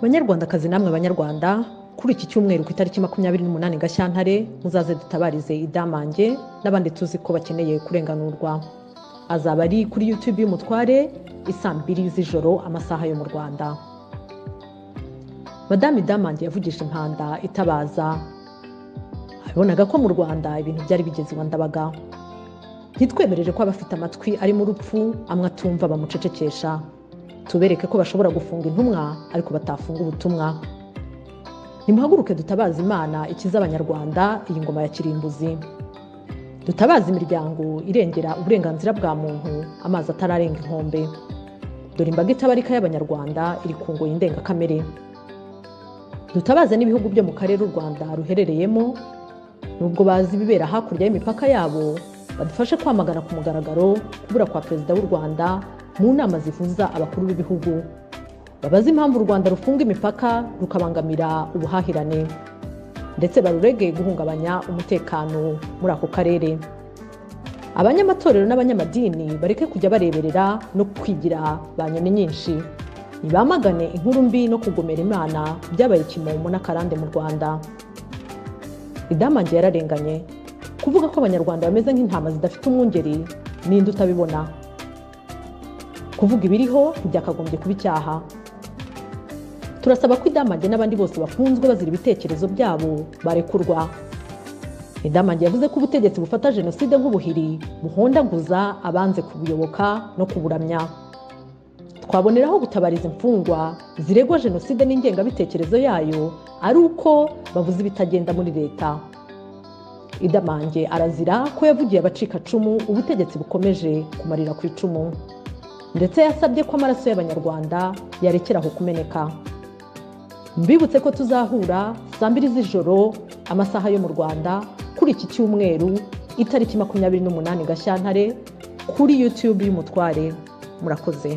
banyarwandakazi namwe banyarwanda kuri iki cyumweru ku itariki makumyabiri n'umunani gashyantare muzaze dutabarize idamange n'abandi tuzi ko bakeneye kurenganurwa azaba ari kuri youtube y'umutware isambiri z'ijoro amasaha yo mu rwanda madame damange yavugije impanda itabaza abonaga ko mu rwanda ibintu byari bigeze iwa ndabaga ntitwemerere ko abafite amatwi arimo urupfu amwe atumva bamucecekesha tubereke ko bashobora gufunga intumwa ariko batafunga ubutumwa nimuhaguruke dutabaza imana ikiza abanyarwanda iyi ngoma ya kirimbuzi dutabaza imiryango irengera uburenganzira bwa muntu amazi atararenga inkombe dore imbaga itabarika y'abanyarwanda iri ku ngoyi ndengakamere dutabaze n'ibihugu byo mu karere u rwanda ruherereyemo nubwo bazi ibibera hakurya y'imipaka yabo badufashe kwamagana ku mugaragaro kubura kwa perezida w'u rwanda mu nama zivuza abakuru b'ibihugu babaze impamvu u rwanda rufunga imipaka rukabangamira ubuhahirane ndetse barurege guhungabanya umutekano muri ako karere abanyamatorero n'abanyamadini bareke kujya bareberera no kwigira ba nyoni nyinshi ntibamagane inkuru mbi no kugomera imana byabaye kimomo n'akarande mu rwanda idamange yararenganye kuvuga ko abanyarwanda bameze nk'intama zidafite umwungeri n'indi utabibona kuvuga ibiriho ntibyakagombye kuba icyaha turasaba ko idamange n'abandi bose bafunzwe bazira ibitekerezo byabo barekurwa idamange yavuze ko ubutegetsi bufata jenoside nk'ubuhiri buhondaguza abanze kubuyoboka no kuburamya twaboneraho gutabariza imfungwa ziregwa jenoside n'ingengabitekerezo yayo ari uko bavuze ibitagenda muri leta idamange arazira ko yavugiye abacikacumu ubutegetsi bukomeje kumarira ku icumu ndetse yasabye ko amaraso y'abanyarwanda yarekeraho kumeneka mbibutse ko tuzahura saa mbiri z'ijoro amasaha yo mu rwanda kuri iki cyumweru itariki makumyabiri n'umunani gashyantare kuri yutube y'umutware murakoze